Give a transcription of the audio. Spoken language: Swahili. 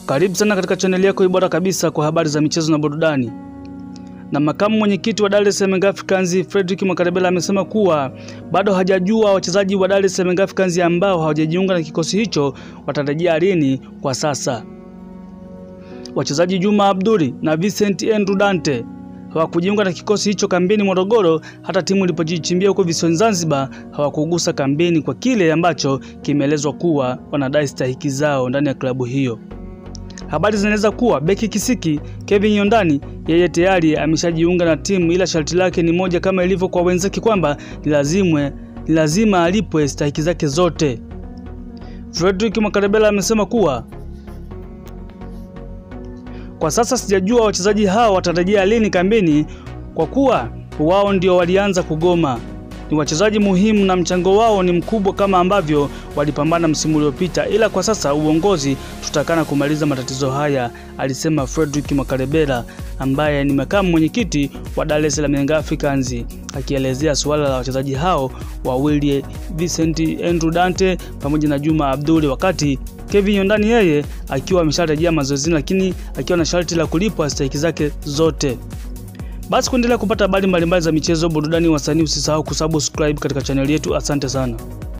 Karibu sana katika chaneli yako bora kabisa kwa habari za michezo na burudani. Na makamu mwenyekiti wa Dar es Salaam Young Africans Fredrick Mwakarebela amesema kuwa bado hajajua wachezaji wa Dar es Salaam Young Africans ambao hawajajiunga na kikosi hicho watarejea lini kwa sasa. Wachezaji Juma Abduli na Vincent Andrew Dante hawakujiunga na kikosi hicho kambini Morogoro. Hata timu ilipojichimbia huko visiwani Zanzibar hawakugusa kambini kwa kile ambacho kimeelezwa kuwa wanadai stahiki zao ndani ya klabu hiyo. Habari zinaeleza kuwa beki kisiki Kevin Yondani yeye tayari ameshajiunga na timu, ila sharti lake ni moja kama ilivyo kwa wenzake kwamba ni lazima ni lazima alipwe stahiki zake zote. Fredrick Mwakarebela amesema kuwa kwa sasa sijajua wachezaji hao watarejea lini kambini, kwa kuwa wao ndio walianza kugoma. Ni wachezaji muhimu na mchango wao ni mkubwa kama ambavyo walipambana msimu uliopita, ila kwa sasa uongozi tutakana kumaliza matatizo haya, alisema Fredrick Mwakarebela ambaye ni makamu mwenyekiti wa Dar es Salaam Young Africans, akielezea suala la wachezaji hao wawili Vincent Andrew Dante pamoja na Juma Abduli, wakati Kevin Yondani yeye akiwa amesharejea mazoezini, lakini akiwa na sharti la kulipwa stahiki zake zote. Basi kuendelea kupata habari mbalimbali za michezo, burudani, wasanii, usisahau kusubscribe katika chaneli yetu. Asante sana.